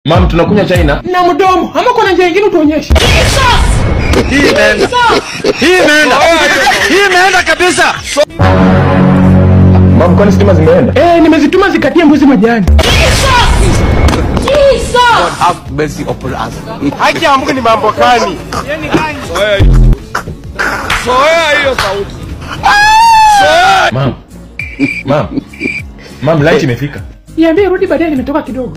Mam, tunakunywa chai na na mdomo ama kuna njia ingine utuonyeshe Hii imeenda. Hii imeenda. Hii imeenda kabisa. mam, kwani stima zimeenda? eh, nimezituma zikatie mbuzi majani Have mercy upon us. Haki ya Mungu ni mambo gani? Soea hiyo. Soea hiyo sauti. Mam, mam, mam, light imefika. niambie rudi baadaye nimetoka kidogo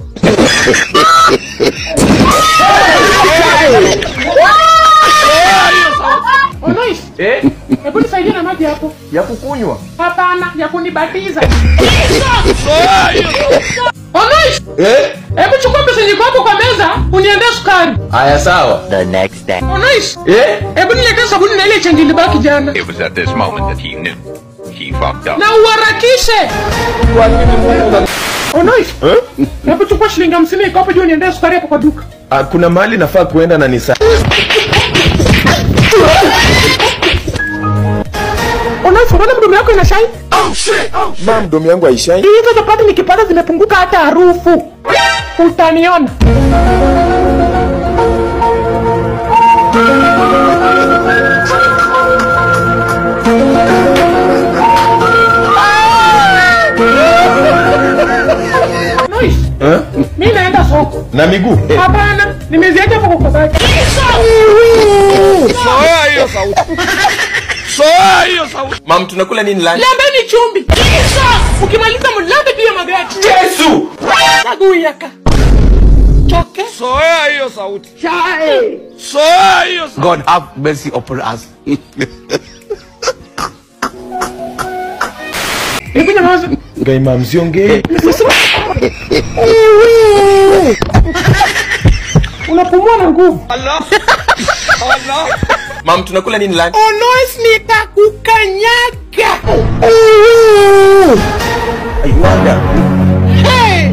Onois, Eh, hebu nisaidie na maji hapo ya kukunywa. hapana ya kunibatiza Soea hiyo sauti. Onois, Eh, hebu chukua pesa yenye iko hapo kwa meza uniendee sukari haya sawa. The next day. Onois, Eh, hebu niletee sabuni na ile chenji ilibaki jana It was at this moment that he knew he fucked up. na uharakishe Onois, eh? hebu chukua shilingi hamsini iko hapo juu niendee sukari hapo kwa duka Ah, kuna mahali nafaa kuenda na ni saa. Onois, unaona mdomo yako ina shine Mam, domu yangu haishai. hizo chapati nikipata zimepunguka hata harufu utaniona Nois, Eh? mi naenda soko Na miguu. Eh, hapana nimeziacha hapo kwa kabati Soea hiyo sauti. Soea hiyo sauti. mam, tunakula nini lunch? lambeni chumbi ukimaliza mlambe juu ya magati Yesu! naguyaka choke Soea hiyo sauti. Soea hiyo sauti. God have mercy upon us. hebu nyamaza Gai mam, siongei. unapumua na nguvu Allah. Allah. Mam, tunakula nini lunch? Onois nitakukanyaga. I wonder. Hey!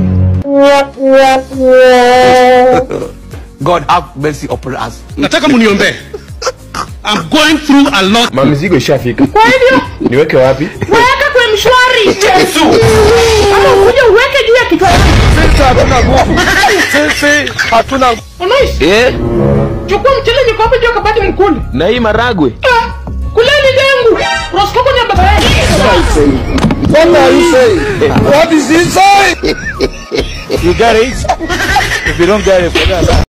God have mercy upon us. nataka muniombee I'm going through a lot Mam, mizigo ishafika. Kwa hivyo Niweke wapi? weka kwa mshwari Yesu! ama ukuje uweke juu ya kichwa chako. Sisi hatuna nguvu. Sisi hatuna nguvu. Onois, Eh, chukua mchele niko hapo juu ya kabati mkule. na hii maragwe. Ah, Kuleni dengu. Unasikia kwenye baba yako. What are you saying? What is he saying? You get it? If you don't get it, forget about it.